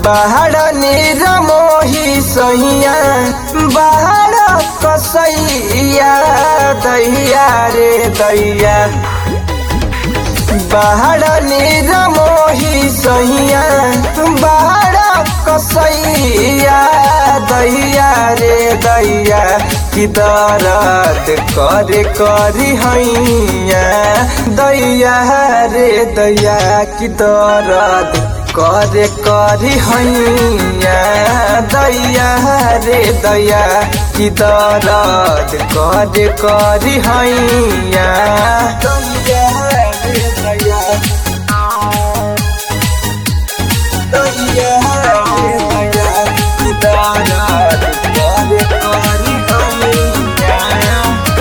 बाहर निरमोही सैया बाहर कसैया दैया रे दैया बाहर निरमोही सैया बाहर कसैया दैया रे दैया कि दरद करे करी हैया दैया रे दैया कि दरद करे करी हैया दैया रे दैया कि दरद करे करी हैया दैया रे दैया दैया रे दैया कि दरद करे करी हैया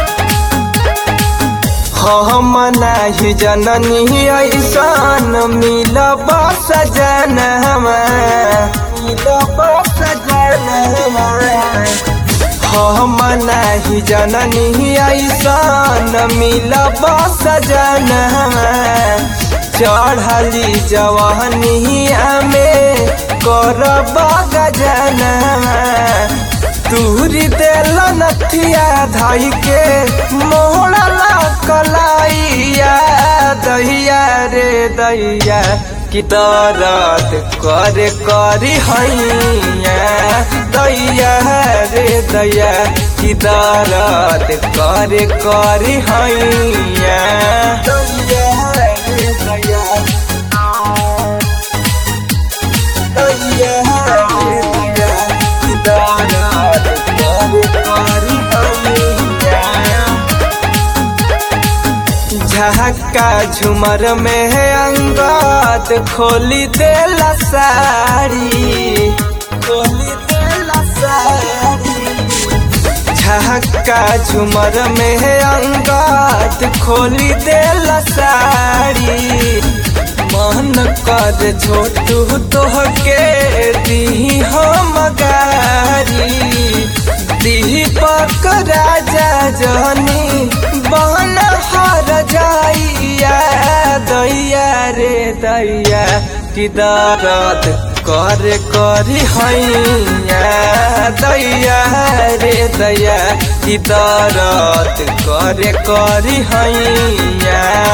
हम नाही जननी ऐसन मिलब सजन मिलब सजन हम नाही जननी ऐसन मिलब सजन चढ़ली जवानिया में करब गजन तूरी देल नथिया धाई के मोहला कलाइया दैया रे दैया कि दरद करे करी हैया दैया रे दैया कि दरद करे करी हैया दैया रे दैया दैया रे दैया कि दरद करे करी हैया झहका झुमर में अंगात खोली देला साड़ी खोली देला साड़ी झहका झुमर में अंगात खोली देला साड़ी मन कर छोटू तोहके दी हम गारी दीपक राजा जनी बहन हर जाइया दैया रे दैया कि दरद करे करी हैया दैया रे दैया कि दरद करे करी हैया